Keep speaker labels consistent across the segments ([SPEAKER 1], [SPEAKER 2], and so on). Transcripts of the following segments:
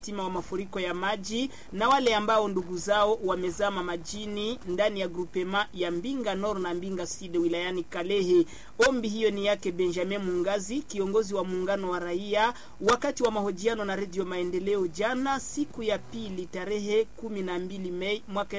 [SPEAKER 1] tima wa mafuriko ya maji na wale ambao ndugu zao wamezama majini ndani ya grupema ya Mbinga Nord na Mbinga Sud wilayani Kalehe. Ombi hiyo ni yake Benjamin Mungazi, kiongozi wa muungano wa raia, wakati wa mahojiano na Redio Maendeleo jana siku ya pili tarehe 12 Mei mwaka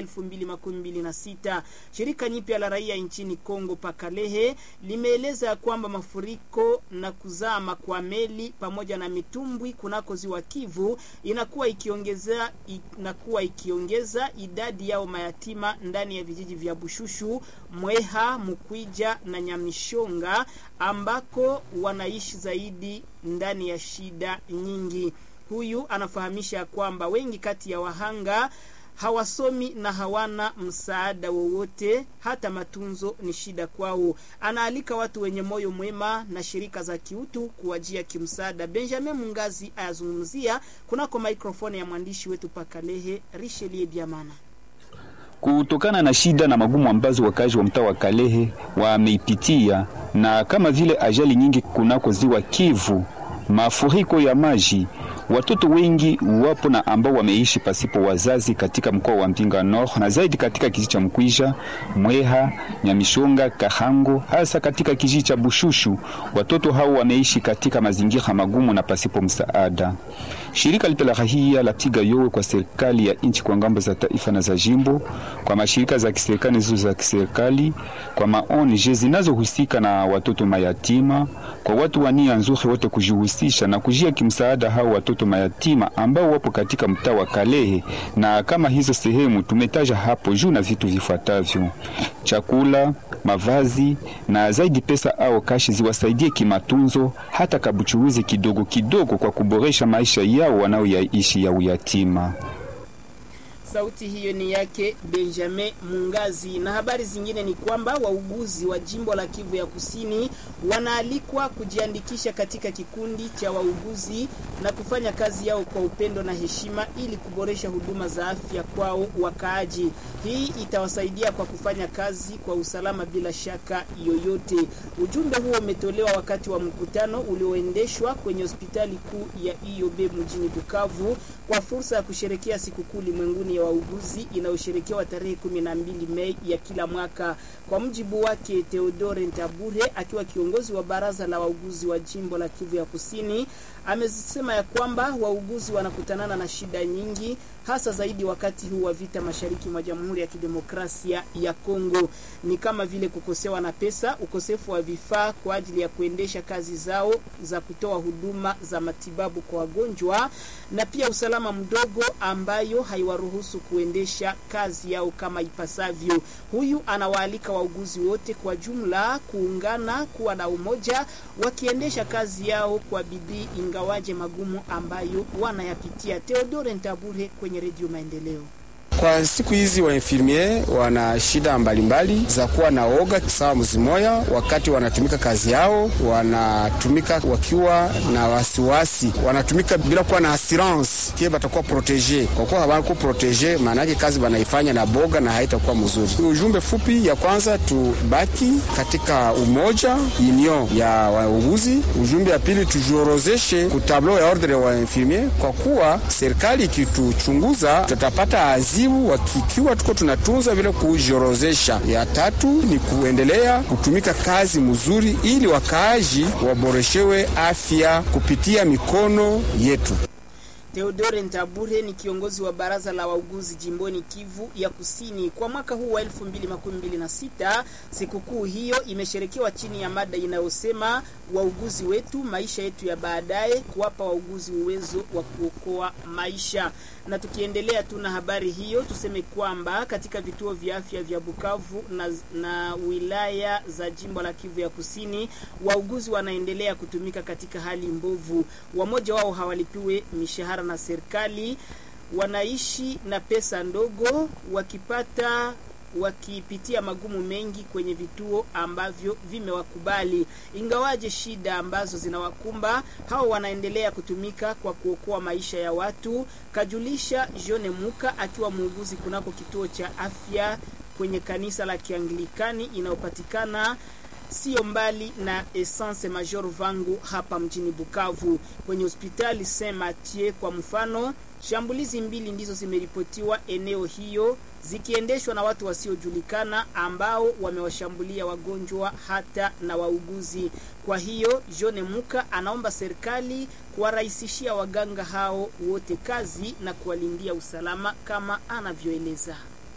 [SPEAKER 1] 2026. Shirika nyipya la raia nchini Kongo pa Kalehe limeeleza kwamba mafuriko na kuzama kwa meli pamoja na mitumbwi kunako ziwa Kivu inakuwa ikiongeza inakuwa ikiongeza idadi yao mayatima ndani ya vijiji vya Bushushu, Mweha, Mukwija na Nyamishonga ambako wanaishi zaidi ndani ya shida nyingi. Huyu anafahamisha kwamba wengi kati ya wahanga hawasomi na hawana msaada wowote, hata matunzo ni shida kwao. Anaalika watu wenye moyo mwema na shirika za kiutu kuwajia kimsaada. Benjamin Mungazi ayazungumzia kunako mikrofoni ya mwandishi wetu Pakalehe Richelieu Biamana.
[SPEAKER 2] Kutokana na shida na magumu ambazo wakazi wa mtaa wa Kalehe wameipitia na kama vile ajali nyingi kunako ziwa Kivu, mafuriko ya maji watoto wengi wapo na ambao wameishi pasipo wazazi katika mkoa wa Mbinga Nord na zaidi katika kijiji cha Mkwisha, Mweha, Nyamishonga, Kahango, hasa katika kijiji cha Bushushu. Watoto hao wameishi katika mazingira magumu na pasipo msaada. Shirika lipe la rahia lapiga yowe kwa serikali ya nchi kwa ngambo za taifa na za jimbo, kwa mashirika za kiserikali zizo za kiserikali, kwa maONG zinazohusika na watoto mayatima, kwa watu wa nia nzuri wote kujihusisha na kujia kimsaada hao watoto mayatima ambao wapo katika mtaa wa Kalehe. Na kama hizo sehemu tumetaja hapo juu, na vitu vifuatavyo: chakula, mavazi na zaidi pesa au kashi ziwasaidie kimatunzo, hata kabuchuuzi kidogo kidogo, kwa kuboresha maisha yao wanaoyaishi ya uyatima.
[SPEAKER 1] Sauti hiyo ni yake Benjamin Mungazi. Na habari zingine ni kwamba wauguzi wa jimbo la Kivu ya Kusini wanaalikwa kujiandikisha katika kikundi cha wauguzi na kufanya kazi yao kwa upendo na heshima ili kuboresha huduma za afya kwao wakaaji. Hii itawasaidia kwa kufanya kazi kwa usalama bila shaka yoyote. Ujumbe huo umetolewa wakati wa mkutano ulioendeshwa kwenye hospitali kuu ya IOB mjini Bukavu kwa fursa ya kusherekea sikukuu ulimwenguni ya wauguzi inayosherekewa tarehe 12 Mei ya kila mwaka. Kwa mjibu wake Theodore Ntabure, akiwa kiongozi wa baraza la wauguzi wa jimbo la Kivu ya Kusini, amesema ya kwamba wauguzi wanakutanana na shida nyingi, hasa zaidi wakati huu wa vita mashariki mwa Jamhuri ya Kidemokrasia ya Kongo, ni kama vile kukosewa na pesa, ukosefu wa vifaa kwa ajili ya kuendesha kazi zao za kutoa huduma za matibabu kwa wagonjwa, na pia usalama mdogo ambayo haiwaruhusu kuendesha kazi yao kama ipasavyo. Huyu anawaalika wauguzi wote kwa jumla kuungana, kuwa na umoja, wakiendesha kazi yao kwa bidii, ingawaje magumu ambayo wanayapitia. Theodore Ntabure kwenye Redio Maendeleo.
[SPEAKER 3] Kwa siku hizi wainfirmier wana shida mbalimbali za kuwa na oga sawa mzimoya, wakati wanatumika kazi yao, wanatumika wakiwa na wasiwasi, wanatumika bila kuwa na assurance kie batakuwa protege. Kwa kuwa hawako protege, maana yake kazi wanaifanya na boga na haitakuwa mzuri. Ujumbe fupi ya kwanza, tubaki katika umoja union ya wauguzi. Ujumbe ya pili, tujiorozeshe kutablo ya ordre wa infirmier, kwa kuwa serikali ikituchunguza tutapata azi wakikiwa tuko tunatunza vile kujiorozesha. Ya tatu ni kuendelea kutumika kazi mzuri, ili wakaaji waboreshewe afya kupitia mikono yetu.
[SPEAKER 1] Theodore Ntabure ni kiongozi wa baraza la wauguzi jimboni Kivu ya Kusini. Kwa mwaka huu wa 2026 sikukuu hiyo imesherekewa chini ya mada inayosema wauguzi wetu, maisha yetu ya baadaye, kuwapa wauguzi uwezo wa kuokoa maisha. Na tukiendelea tu na habari hiyo, tuseme kwamba katika vituo vya afya vya Bukavu na, na wilaya za jimbo la Kivu ya Kusini, wauguzi wanaendelea kutumika katika hali mbovu. Wamoja wao hawalipiwe mishahara na serikali, wanaishi na pesa ndogo, wakipata wakipitia magumu mengi kwenye vituo ambavyo vimewakubali. Ingawaje shida ambazo zinawakumba hao, wanaendelea kutumika kwa kuokoa maisha ya watu, kajulisha Jone Muka akiwa muuguzi kunako kituo cha afya kwenye kanisa la Kianglikani inayopatikana sio mbali na Essence Major Vangu hapa mjini Bukavu. Kwenye hospitali Saint Mathieu kwa mfano, shambulizi mbili ndizo zimeripotiwa eneo hiyo zikiendeshwa na watu wasiojulikana ambao wamewashambulia wagonjwa hata na wauguzi. Kwa hiyo Jone Muka anaomba serikali kuwarahisishia waganga hao wote kazi na kuwalindia usalama kama anavyoeleza.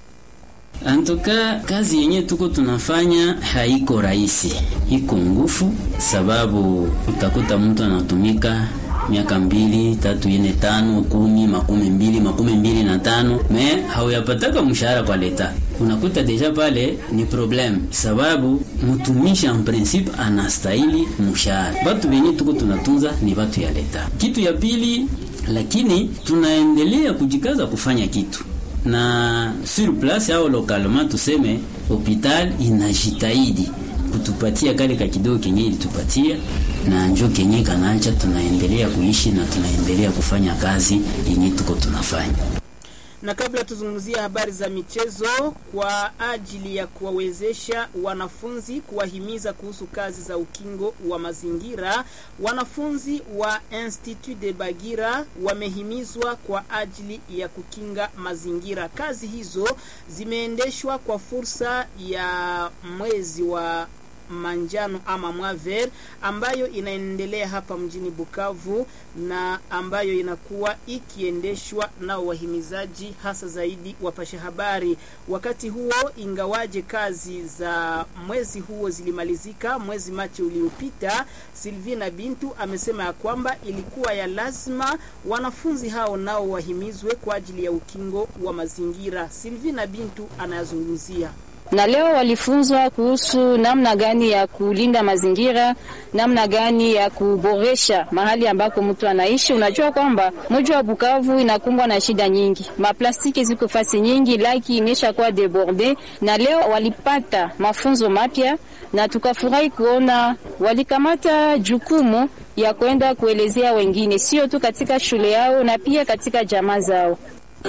[SPEAKER 4] Antoka kazi yenye tuko tunafanya haiko rahisi, iko ngufu, sababu utakuta mtu anatumika miaka mbili tatu ine tano kumi makumi mbili makumi mbili na tano me hauyapataka mshahara kwa leta, unakuta deja pale ni problem, sababu mtumishi en principe anastahili mshahara. Batu benye tuko tunatunza ni batu ya leta. Kitu ya pili, lakini tunaendelea kujikaza kufanya kitu na sur place au localement, tuseme hopital inajitahidi kutupatia kale ka kidogo kenye ilitupatia na njo kenye kanaacha, tunaendelea kuishi na tunaendelea kufanya kazi yenye tuko tunafanya.
[SPEAKER 1] Na kabla tuzungumzia habari za michezo, kwa ajili ya kuwawezesha wanafunzi kuwahimiza kuhusu kazi za ukingo wa mazingira, wanafunzi wa Institut de Bagira wamehimizwa kwa ajili ya kukinga mazingira. Kazi hizo zimeendeshwa kwa fursa ya mwezi wa manjano ama mwaver ambayo inaendelea hapa mjini Bukavu na ambayo inakuwa ikiendeshwa na wahimizaji hasa zaidi wapasha habari. Wakati huo, ingawaje kazi za mwezi huo zilimalizika mwezi Machi uliopita, Silvina Bintu amesema ya kwamba ilikuwa ya lazima wanafunzi hao nao wahimizwe kwa ajili ya ukingo wa mazingira. Silvina Bintu anayazungumzia
[SPEAKER 5] na leo walifunzwa kuhusu namna gani ya kulinda mazingira, namna gani ya kuboresha mahali ambako mtu anaishi. Unajua kwamba mji wa Bukavu inakumbwa na shida nyingi, maplastiki ziko fasi nyingi, laki imesha kuwa deborde, na leo walipata mafunzo mapya na tukafurahi kuona walikamata jukumu ya kwenda kuelezea wengine, sio tu katika shule yao na pia katika jamaa zao.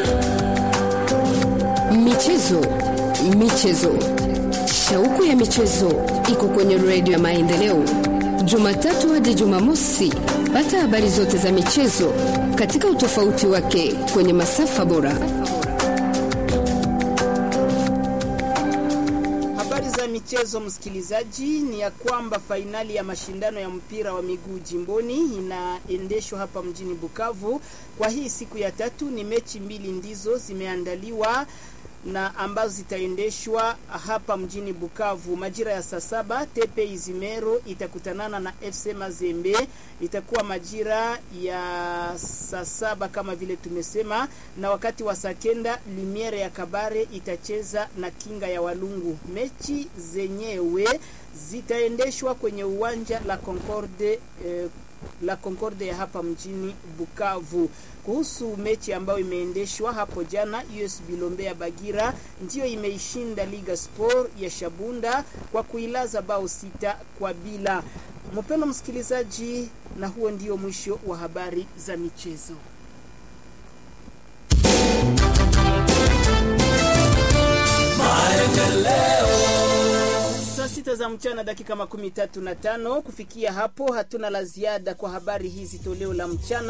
[SPEAKER 6] Michezo Michezo, shauku ya michezo iko kwenye redio ya Maendeleo, Jumatatu hadi Jumamosi. Pata habari zote za michezo katika utofauti wake kwenye masafa bora.
[SPEAKER 1] Habari za michezo, msikilizaji, ni ya kwamba fainali ya mashindano ya mpira wa miguu jimboni inaendeshwa hapa mjini Bukavu kwa hii siku ya tatu. Ni mechi mbili ndizo zimeandaliwa na ambazo zitaendeshwa hapa mjini Bukavu majira ya saa saba. Tepe Izimero itakutanana na FC Mazembe, itakuwa majira ya saa saba kama vile tumesema, na wakati wa saa kenda Limiere ya Kabare itacheza na Kinga ya Walungu. Mechi zenyewe zitaendeshwa kwenye uwanja la Concorde eh, la Concorde ya hapa mjini Bukavu. Kuhusu mechi ambayo imeendeshwa hapo jana, US Bilombe ya Bagira ndiyo imeishinda Liga Sport ya Shabunda kwa kuilaza bao sita kwa bila. Mpendo msikilizaji, na huo ndio mwisho wa habari za michezo. Saa sita za mchana dakika makumi tatu na tano. Kufikia hapo hatuna la ziada kwa habari hizi toleo la mchana.